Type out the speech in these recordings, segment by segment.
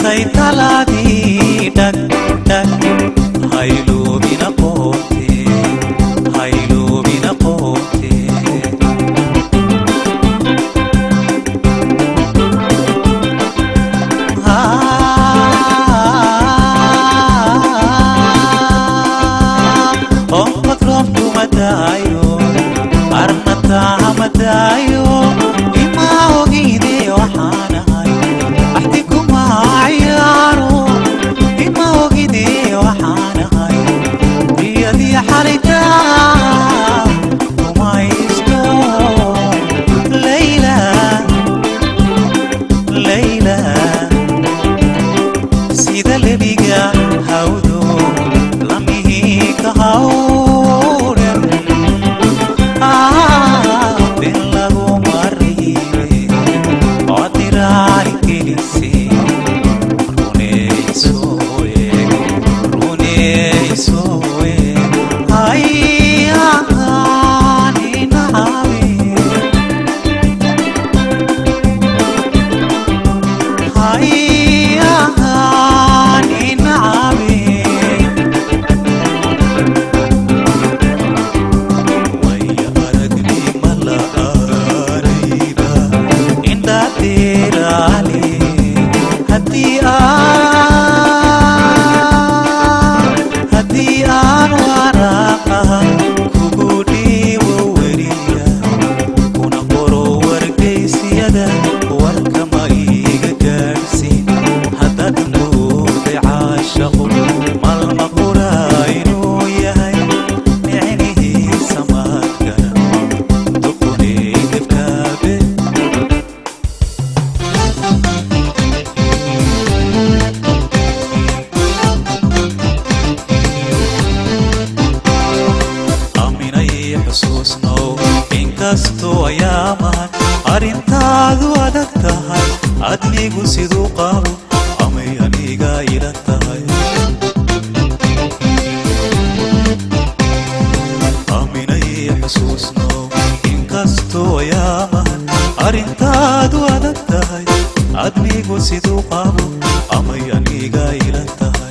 dhalisay talaadii dhag dhag hayloobina qoobte hayloobina qoobte onkod roobkumadaayo arnatahamadaayo ima ogide waxaanahay axdi kuma ciyaaro ima ogide waxaanahay riyadii xalayta kumaysto layla layla sida lebiga hawdo lamihii ka hawren bin lagu maribe odiraari gelise runeysoe runeysoe hay ahaani nacabe hay ahaani nacabe waya aragnima la arayda indhateeraale haddii aan haddii aan waraaqa kugu dhiibo weriya kuna qoro wargaysyada warkama iiga gaadhsiin haddaad mooday caashaqo malma qura inuu yahay micnihiisa maadkana duqunay dibkaabe aaminay xusuusnow inkastoo ayaamahan arrintaadu adag tahay adnigu siduu qabo amay aniga ila tahay aaminay xusuusnow inkastoo ayaamahan arrintaadu adag tahay adnigu siduu qabo amay aniga ila tahay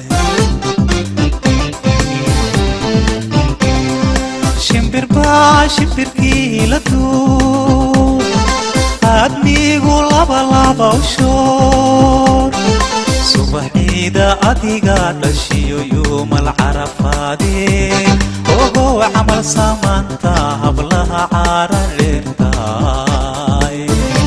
shimbir baa shimbirkii la duub admigu labalaba u shoor subaxiida adiga dhashiyo yuumal carafaadee ogow camal samaanta hablaha caara dheertaay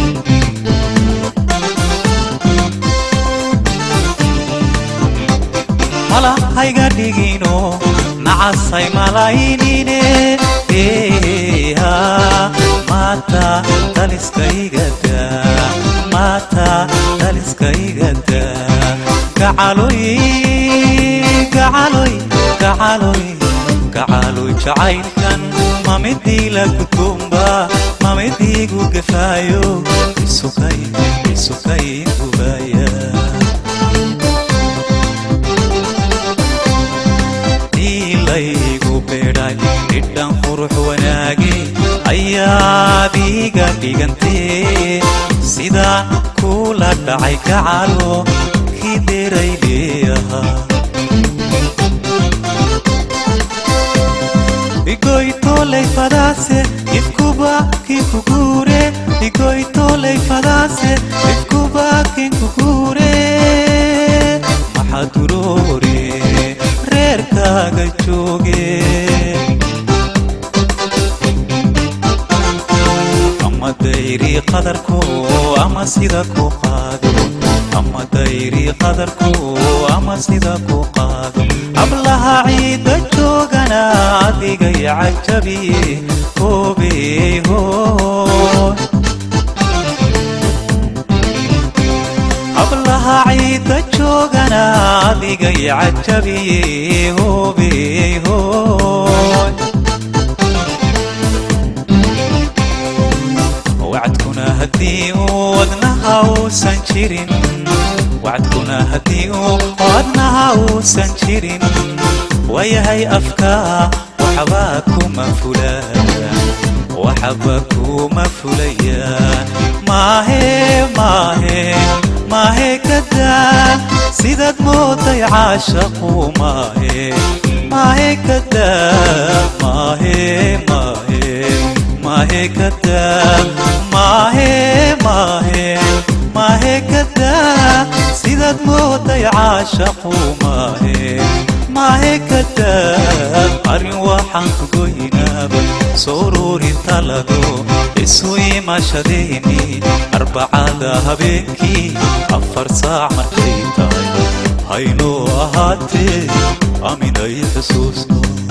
mala hayga dhigino nacasay malaynine eha maata daliskaygada maata daliskaygada gacaloy gacaloy gacaloy gacaloy jacaylkan mamidii la gudboomba mamidiigu gafaayo isukay isukay gubaya diilaygu beedhay dhidhan qurux wanaage ayaad iiga dhigantee sidaan kula dhacay gacalo kii deray leeyahaa igoytoley fadaase ifkuba kinkugure igoytoley fadaase ifkuba kinkugure maxaa duroore reerkaaga jooge ama dayri qadarko ama sida ku qaado ama dayri qadarko ama sida ku qaado hablaha ciidda joogana adigay cajabiye hoobey hoo hablaha ciidda joogana adigay cajabiye hoobey hooy wacdkuna haddii uu wadnaha uusan jirin wacdkuna haddii uu wadnaha uusan jirin wayahay afka waxba kuma fulaan waxba kuma fulayaan maahe maahe maahe kadaa mooday caashaqu maahe maahe kadaa maahe maahe maahe kadaa maahe maahe maahe kadaa sidaad mooday caashaqu maahe maahe kadaa arrin waxaan ku goynaaba soo uruuri talado isu imaashadayni arbacada habeenkii afar saac markay tahay haynoo ahaatee aminay xusuusno